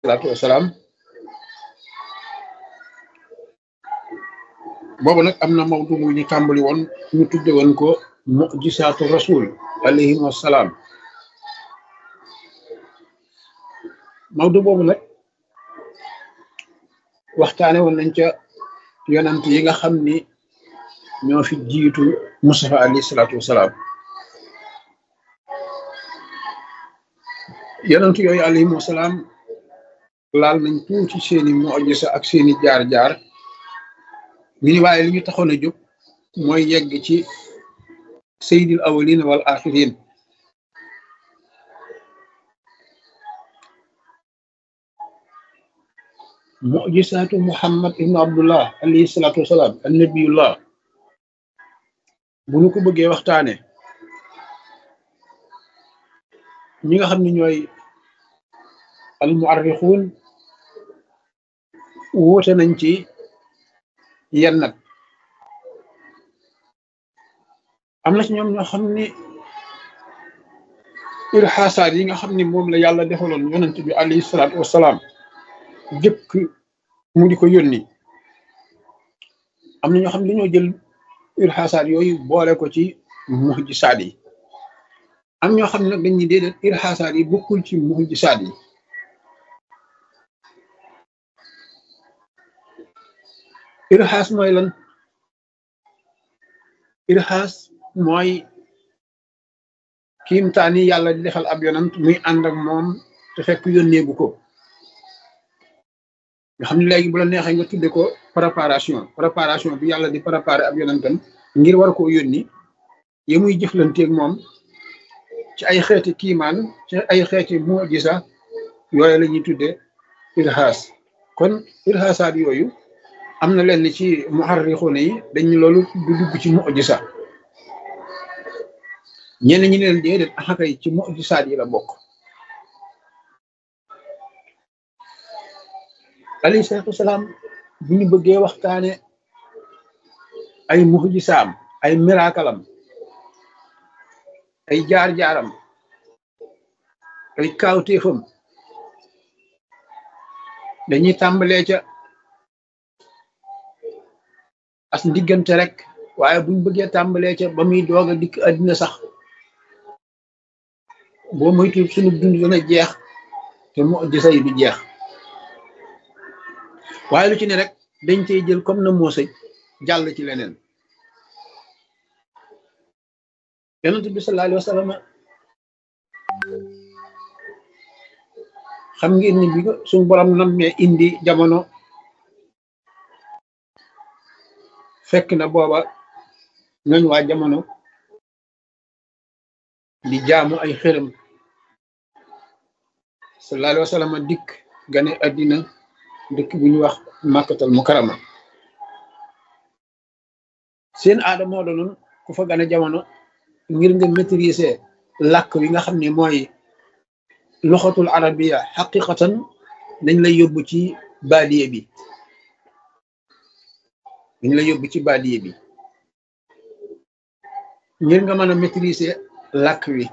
salaatu wasalaam boobu nag am na mawdu bu ñu tàmbali woon ñu tudde woon ko mujisaatu rasul alayhi wasalaam mawdu boobu nag waxtaane woon nañ ca yonant yi nga xam ni ñoo fi jiitu Mustafa alayhi salaatu wasalaam yonant yooyu alayhim wasalaam laal nañ tuuti seeni mujisa ak seeni jaar-jaar ñu ni waaye li ñu taxoon a jóg mooy yegg ci sayyidil awwalin wal axirin mujisaatu muhammad ibnu abdullah alayhi salaatu wasalaam an nabiyullah bu ñu ko bëggee waxtaane ñi nga xam ne ñooy al muarrixuun wuute nañ ci yenn nag am na ci ñoom ñoo xam ni irxaasaat yi nga xam ni moom la yàlla defaloon yonent bi alayhi salaatu wasalaam jëkk mu di ko yónni am na ñoo xam ne dañoo jël irxaasaat yooyu boole ko ci mujisaat yi am ñoo xam ne nag dañuy déedéet irxaasaat yi bokkul ci mujisaat yi irxaas mooy lan irxaas mooy kiimtaani yàlla di defal ab yonant muy ànd ak moom te fekk yónneegu ko nga xam ne léegi bu la neexee nga tudde ko préparation préparation bi yàlla di préparer ab yonantam ngir war koo yónni yi muy jëflanteeg moom ci ay xeeti kiimaan ci ay xeeti mujisa yooyu la ñuy tudde irxaas kon irxaasaat yooyu am na lenn ci muharrixuuna yi dañ loolu du dugg ci mujisa ñenn ñi leen déedéet axakay ci mujisaat yi la bokk alayhi salaatu wasalaam bu ñu bëggee waxtaane ay mujisaam ay mirakalam ay jaar-jaaram ay kaawteefam dañuy tàmbalee ca as ndiggante rek waaye buñ bëggee tàmbalee ca ba muy doog a dikk àddina sax boo moytu sunu dund dana jeex te mujisa yi du jeex waaye lu ci ne rek dañ cey jël comme na moo sëj jàll ci leneen yonent bi sallallahu alayhi wa sallam xam ngeen ni bi suñ borom nammee indi jamono fekk na booba ñooñ waa jamono di jaamu ay xërëm sallallahu alayhi wa sallam dikk gane àddina dëkk bu ñu wax màkkatal mukarama seen aada moo doonoon ku fa gane jamono ngir nga maîtriser làkk wi nga xam ne mooy loxatul arabiya xaqiqatan dañ lay yóbbu ci baadiye bi dañ lay yóbbu ci baadiye bi ngir nga mën a maîtriser làkk wi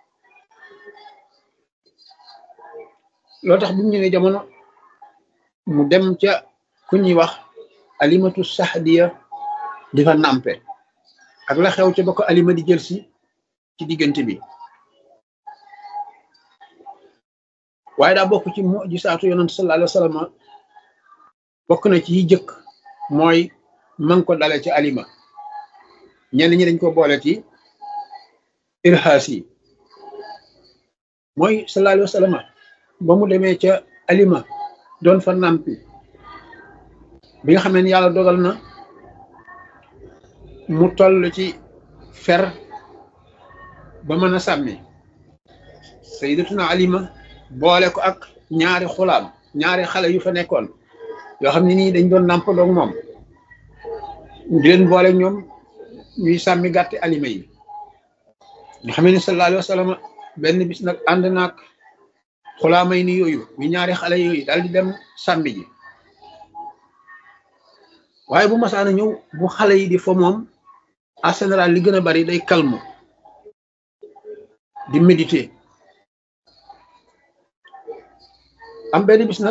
loo tax bu ñu ñëwee jamono mu dem ca ku ñuy wax alimatu saxdiya di fa nàmpe ak la xew ca ba ko alima di jël si ci diggante bi waaye daa bokk ci mujisaatu yonent sallallahu alayhi wa sallam bokk na ci yi jëkk mooy man ko dale ci alima ñenn ñi dañ ko boole ci irhaas yi mooy sallallahu alayhi wa sallam ba mu demee ca alima doon fa nàmpi bi nga xamee ne yàlla dogal na mu toll ci fer ba mën a sàmmi sayyidatuna alima boole ko ak ñaari xulaam ñaari xale yu fa nekkoon yoo xam ne nii dañ doon nàmp doog moom di leen boole ñoom ñuy sàmmi gàtti alima yi nga xamee ni sallallahu alayhi wa sallam benn bis nag ànd naag xulaamay ni yooyu ñu ñaari xale yooyu daal di dem sàmmi ji waaye bu masaana ñëw bu xale yi di fa moom en général li gën a bari day calme di méditer am benn bis nag